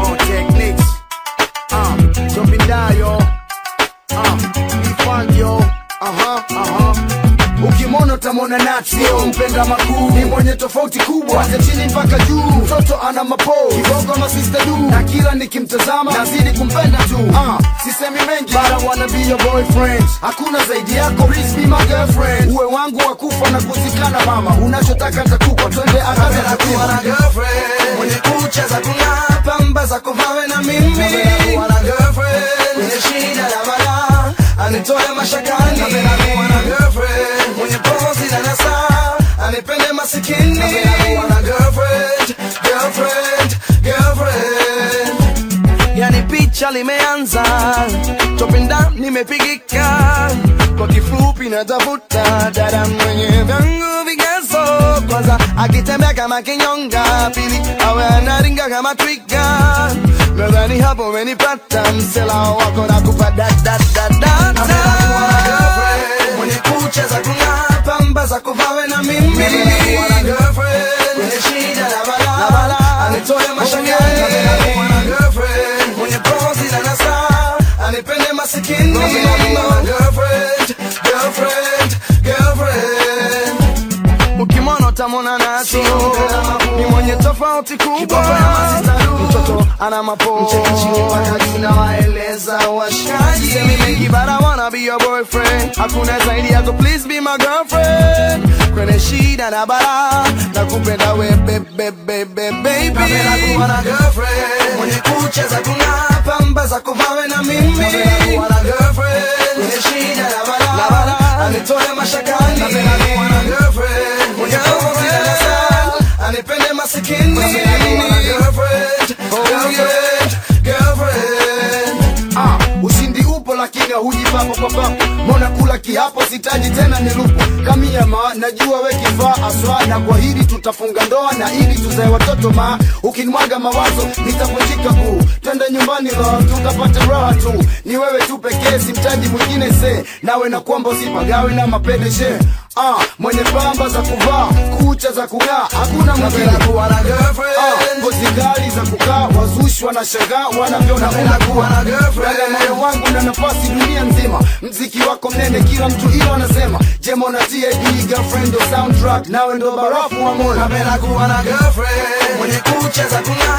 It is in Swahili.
More techniques. Uh, jumping down, yo. Uh, be fun, yo. Uh-huh, uh-huh. Ukimwona utamwona nati, sio mpenda makuu, ni mwenye tofauti kubwa, kwanzia chini mpaka juu. Mtoto ana mapo kibogo masista du, na kila nikimtazama nazidi kumpenda tu. Uh, sisemi mengi, but I wanna be your boyfriend. Hakuna zaidi yako, please be my girlfriend. Uwe wangu wa kufa na kuzikana, mama, unachotaka nitakupa, twende akaze Napenda kuwa na girlfriend mwenye kucha za kung'aa, pamba za kuvawe na mimi. Napenda kuwa na girlfriend mwenye shida na balaa, anitoe mashakani. Napenda kuwa na girlfriend mwenye pozi na nasaa, anipende masikini. Napenda kuwa na girlfriend, girlfriend, girlfriend. Yani picha limeanza, topinda nimepigika, kwa kifupi natafuta dada mwenye vyangu vigezo. Kwanza akitembea kama kinyonga, pili awe anaringa kama twiga. Nadhani hapo umenipata, msela wako na kupa da da da da da. Mwenye kucha za kung'aa, pamba za kuvawe na mimi. Mwenye shida na balaa, anitoe mashakani. Girlfriend, mwenye pozi na nasaa, anipende masikini. Girlfriend, girlfriend, girlfriend. Ukimwona utamwona nati ni mwenye tofauti kubwa, mtoto ana mapo nawaeleza washikaji Semi mengi but I wanna be your boyfriend Hakuna zaidi yako please be my girlfriend Kwenye shida na bara Nakupenda we bebe bebe baby Napenda kuwa na girlfriend Mwenye kucha za kung'aa Pamba za kuvawe na mimi Napenda kuwa na girlfriend Kwenye shida na bara Anitoe mashakani Napenda kuwa na girlfriend Mwenye pozi na nasaa Anipende masikini Napenda kuwa na girlfriend Girlfriend Girlfriend Ah, ushindi upo lakini huji papo kwa papo. Mbona kula kiapo sitaji tena nilupo. Kamia ma najua we kifaa aswa na kwa hili tutafunga ndoa na ili tuzae watoto ma. Ukinimwaga mawazo nitavunjika kuu. Twende nyumbani roho tukapate raha tu. Ni wewe tu pekee simtaji mwingine se. Nawe na kwamba usipagawe na mapendeshe. Ah, mwenye pamba za kuvaa, kucha za kung'aa, hakuna mwingine. Napenda kuwa na girlfriend Ah, ngozi kali za kukaa, wazushi wanashangaa wanavyoona Napenda kuwa na girlfriend. Dada moyo wangu na nafasi dunia nzima, mziki wako mnene, kila mtu ilo anasema. Jemo na TID girlfriend ndo soundtrack, nawe ndo barafu wa moyo. Napenda kuwa na girlfriend mwenye kucha za kung'aa